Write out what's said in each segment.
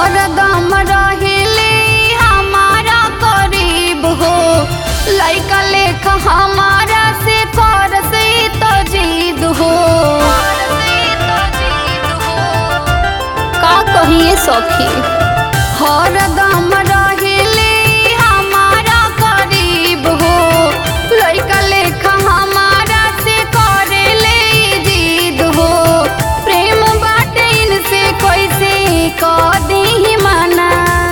हरदम रहिले हमारा करीब हो लइका लेख हमारा से कर से तो जीद हो का कहिए सखी हरदम रहिले हमारा करीब हो लइका लेख हमारा से करेले जीद हो प्रेम बाटे इनसे कैसे कह दी मना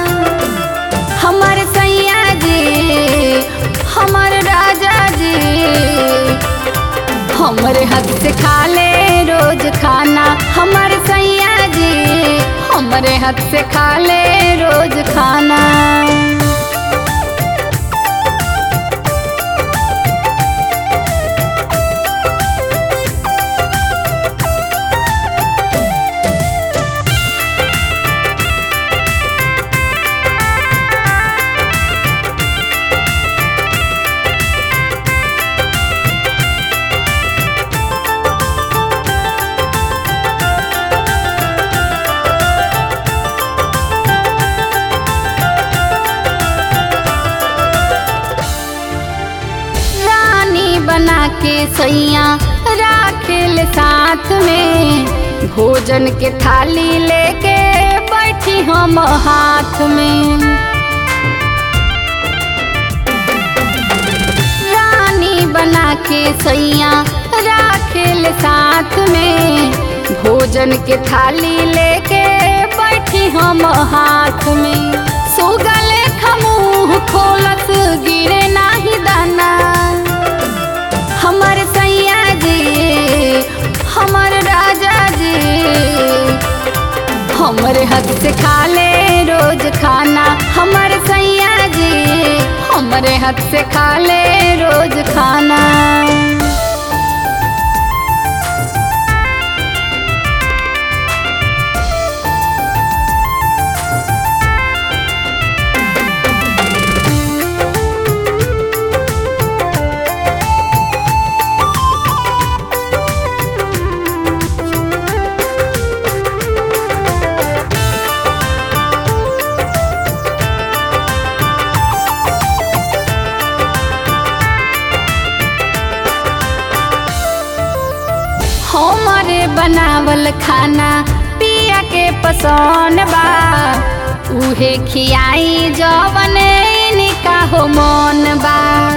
हमर सैया जी हमर राजा जी हमरे हाथ से खा ले रोज खाना हमर सैया जी हमरे हाथ से खा ले रोज खाना रानी बना के सैया राखेल साथ में भोजन के थाली लेके बैठी हम हाथ में रानी बना के सैया राखेल साथ में भोजन के थाली लेके बैठी हम हाथ में सुगले खमूह खोलत गिरे नाही दाना हमर सैया जी हमर राजा जी हमरे हाथ से खा ले रोज खाना हमर सैया जी हमरे हाथ से खा ले रोज खाना हमरे बनावल खाना पिया के पसंद बा उहे खियाई जवन इनका हो मन बा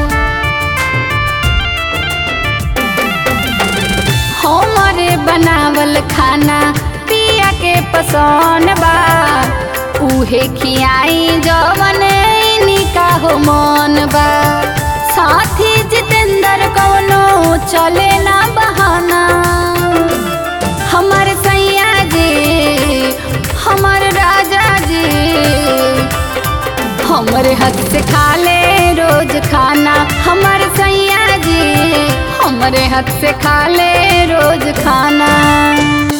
हमरे बनावल खाना पिया के पसंद बा उहे खियाई जवन इनका हो मन बा साथी जितेंद्र कौनो चले ना बहाना हमर सैया जी हमर राजा जी हमरे हाथ से खा ले रोज खाना हमर सैया जी हमरे हाथ से खा ले रोज खाना